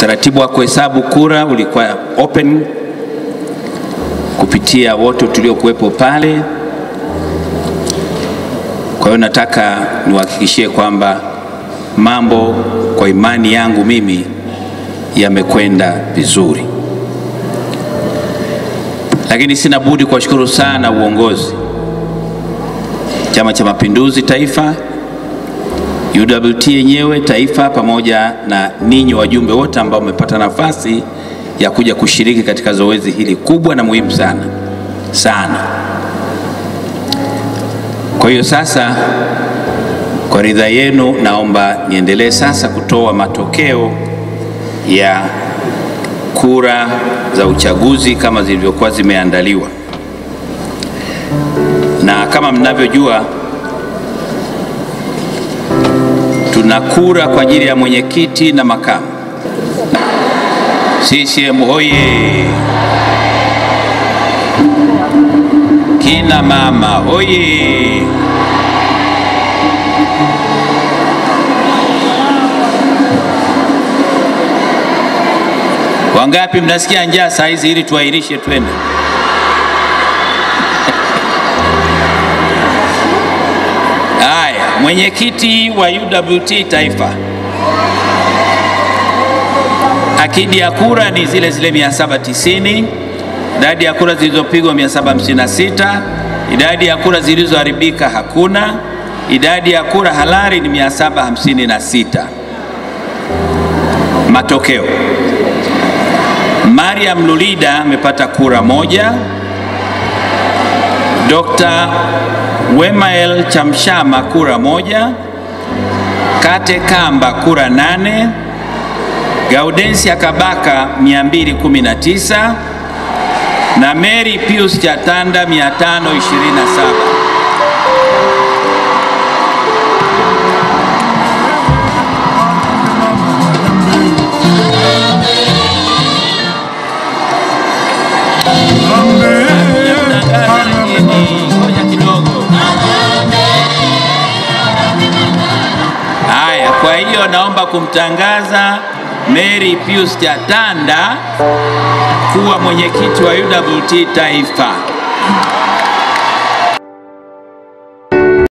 Utaratibu wa kuhesabu kura ulikuwa open kupitia wote tuliokuwepo pale. Kwa hiyo nataka niwahakikishie kwamba mambo kwa imani yangu mimi yamekwenda vizuri, lakini sina budi kuwashukuru sana uongozi, Chama cha Mapinduzi Taifa, UWT yenyewe taifa, pamoja na ninyi wajumbe wote ambao mmepata nafasi ya kuja kushiriki katika zoezi hili kubwa na muhimu sana sana. Kwa hiyo sasa, kwa ridhaa yenu, naomba niendelee sasa kutoa matokeo ya kura za uchaguzi kama zilivyokuwa zimeandaliwa, na kama mnavyojua tuna kura kwa ajili ya mwenyekiti na makamu. CCM hoye! Kina mama hoye! Wangapi mnasikia njaa saa hizi ili tuahirishe twende? Haya, mwenyekiti wa UWT taifa, akidi ya kura ni zile zile 790. Idadi ya kura zilizopigwa 756. Idadi ya kura zilizoharibika hakuna. Idadi ya kura halali ni 756. Matokeo: Mariam Lulida amepata kura moja. Dr. Wemael Chamshama kura moja. Kate Kamba kura nane. Gaudensia Kabaka 219 na Mary Pius Chatanda 527. Ngoja kidogo. Haya, kwa hiyo naomba kumtangaza Mary Pius Chatanda kuwa mwenyekiti wa UWT taifa.